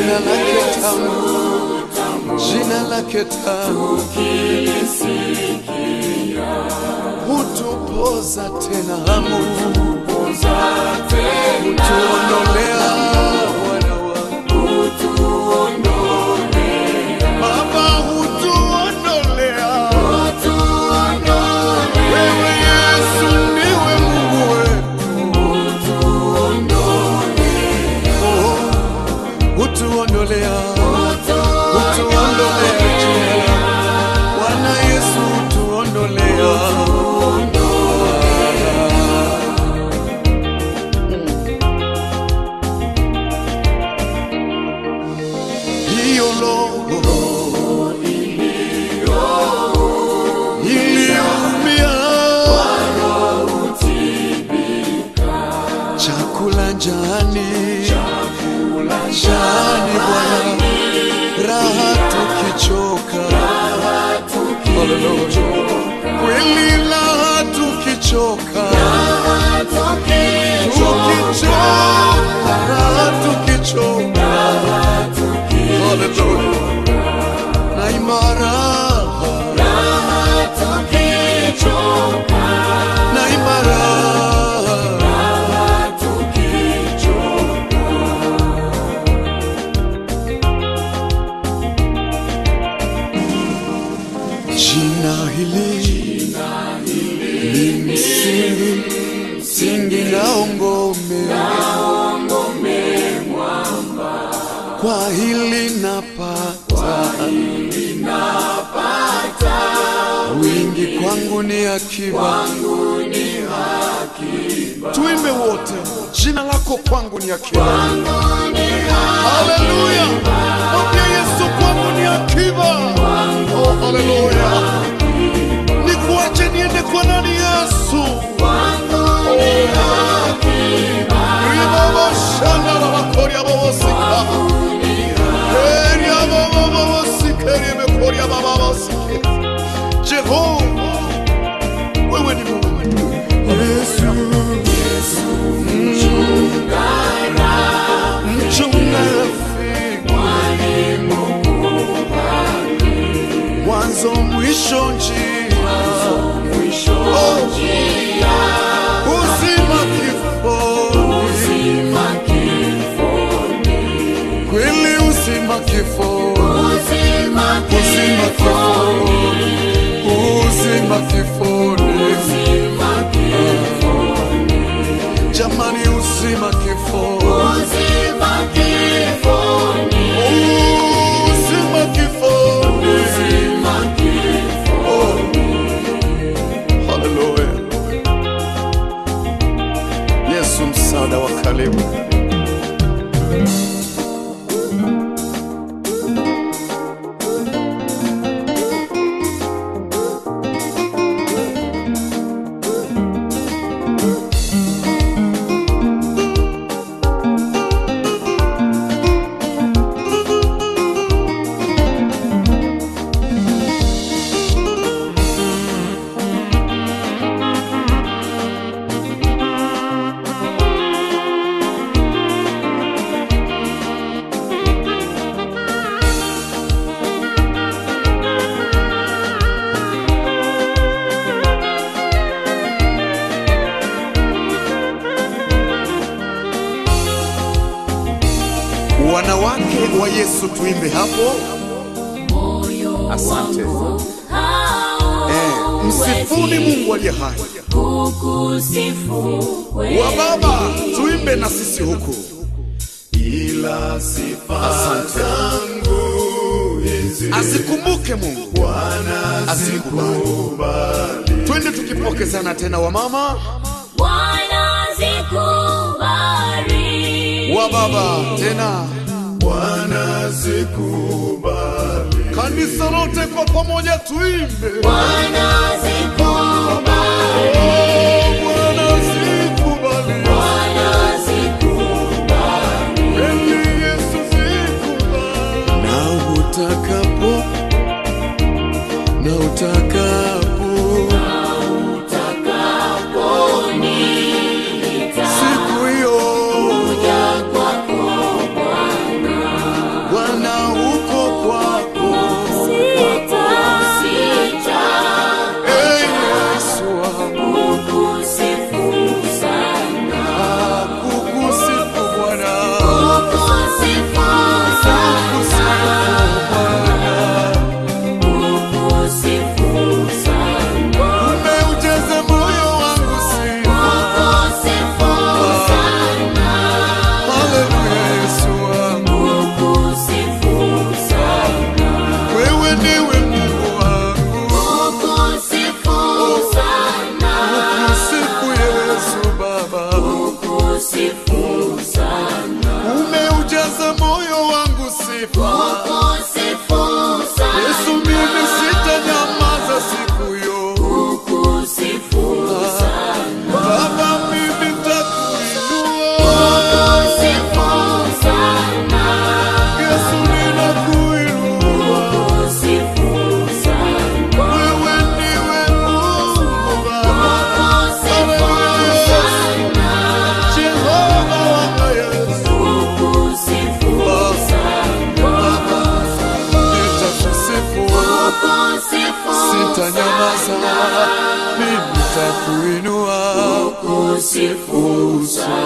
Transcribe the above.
jina lake tamu, jina lake tamu, hutupoza tena hamu, hutuondolea wana wa Baba, hutuondolea wewe Yesu ndiwe Mungu wetu, Oh, hutuondolea hutuondolea jina la Bwana Yesu, hutuondolea hiyo roho iliyoumia chakula njani njani Bwana, raha tukichoka, Hallelujah. kweli raha tukichoka, tukichoka, raha tukichoka, Hallelujah. na imara na imara jina hili ni msingi msingi na ngome kwa hili napata wingi kwangu ni akiba tuimbe wote jina lako kwangu ni akiba haleluya mwambie yesu kwangu ni akiba oh, haleluya nikuache niende kwa nani yesu ribabashanda rabakoria babosika eria babababosika riemekoria bababosike jehova wewe ni mungu yesu mchunga rafiki mwanzo mwisho njia Oh. uzima kifoni kweli uzima kifoni uzima kifoni uzima kifoni jamani uzima kifoni uzima kifoni Oh. Haleluya. Yesu msaada wa karibu. Wanawake wa Yesu tuimbe hapo. Asante. Eh, msifuni Mungu aliye hai. Wa baba tuimbe na sisi huku. ila sifa Asante. zangu hizi Asikumbuke Mungu. Bwana Asikubali. zikubali Twende tukipokezana tena wamama wa baba tena Bwana zikubali kanisa lote kwa pamoja tuimbe. Oh, Bwana zikubali. Oh, Bwana zikubali. Bwana zikubali. Kweli Yesu zikubali. Na utakapo na utakapo siku hiyo ninakusifu sana